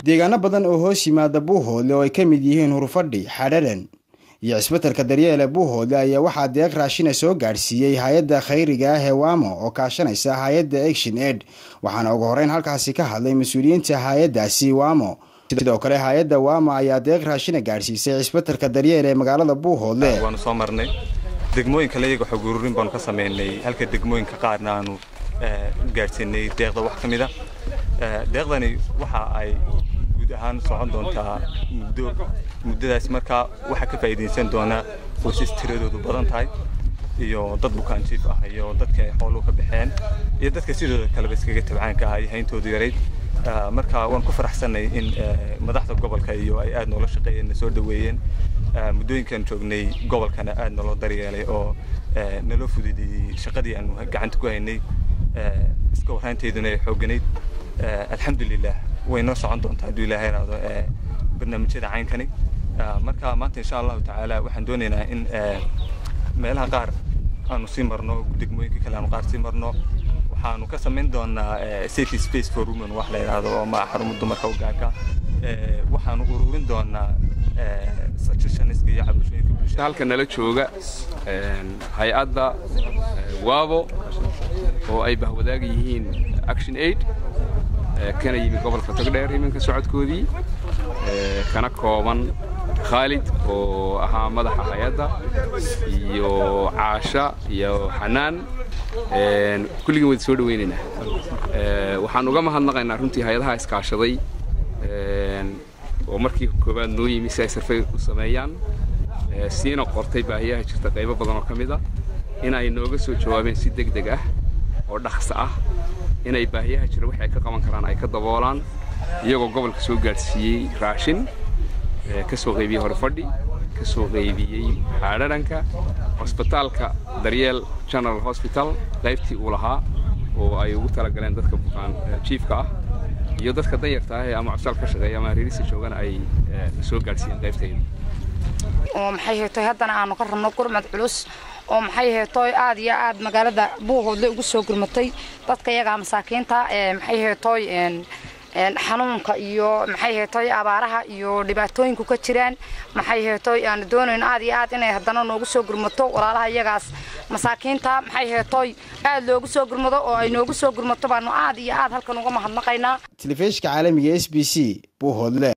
deegaano badan oo hoos yimaada buuhoodle oo ay ka mid yihiin hurfadhi xadharan iyo cisbitalka daryeele buuhoodle ayaa waxaa deeq raashina soo gaadhsiiyey hay-adda khayriga ah ee wamo oo kaashanaysa hay-adda action aid waxaana ugu horeyn halkaasi ka hadlay mas-uuliyiinta hay-addaasi wamo sidoo kale hay-adda wamo ayaa deeq raashina gaadhsiisay cisbitalka daryeele ee magaalada buuhoodle waanu soo marnay degmooyinka layaga xog ururin baanu ka sameynay halka degmooyinka qaarna aanu gaadhsiinay deeqda wax ka mid a deeqdani waxa ay guud ahaan socon doontaa muddo muddadaas markaa waxaa ka faa'iidaysan doonaa qoysas tiradoodu badan tahay iyo dad bukaan jiif ah iyo dadka ay xooluhu ka baxeen iyo dadka sidooda kaleba iskaga tabcaanka ah iyo hayntoodu yarayd marka waan ku faraxsanay in madaxda gobolka iyo ay aad noola shaqeeyeen na soo dhaweeyeen muddooyinkan joognay gobolkana aad naloo daryeelay oo naloo fududeeyey shaqadii aanu gacanta ku haynay iska warhaynteeduna ay xoogganayd alxamdulilah way noo socon doontaa hadduu ilaahay raado barnaamijyada caynkani marka maanta insha allahu tacaala waxaan doonaynaa in meelaha qaar aanu sii marno degmooyinka kale aanu qaar sii marno waxaanu ka samayn doonaa safety space for women wax la yidhaahdo oo ma xarumo dumarka u gaarka waxaanu ururin doonaa suggestionska iyo cabashooyinka bulshada halka nala jooga hay-adda wabo oo ay bahwadaaga yihiin action aid kana yimi gobolka togdheer iminka socodkoodii kana kooban khaalid oo ahaa madaxa hay-adda iyo caasha iyo xanaan kulligin wada soo dhawaynaynaa waxaan uga mahadnaqaynaa runtii hay-adaha iskaashaday oo markii koowaad noo yimi si ay sarfay u sameeyaan siina qortay baahiyaha jirta qaybo badan oo ka mid a in ay nooga soo jawaabeen si deg deg ah oo dhaqsa ah inay baahiyaha jira wax ay ka qaban karaan ay ka daboolaan iyagoo gobolka soo gaadhsiiyey raashin ka soo qaybiyey horfadhi ka soo qaybiyey xaadharanka cusbitaalka daryeel general hosbital qaybtii uu lahaa oo ay ugu talagaleen dadka bukaan jiifka ah iyo dadka danyarta ah ee ama cusbitaal ka shaqeeya ama reerisa joogana ay soo gaadhsiiyeen qaybtayda oo maxay heetoy haddana aanu ka rabno gurmad culus oo maxay heetoy aad iyo aad magaalada buuhoodle ugu soo gurmatay dadka iyagaa masaakiinta maxay heetoy xanuunka iyo maxay heetoy abaaraha iyo dhibaatooyinku ka jiraan maxay heetoy aanu doonayn aad iyo aad inay haddana noogu soo gurmato walaalaha iyagaas masaakiinta maxay heetoy aad loogu soo gurmado oo ay noogu soo gurmato baanu aad iyo aad halkan uga mahadnaqaynaa telefishka caalamiga s b c buuhoodle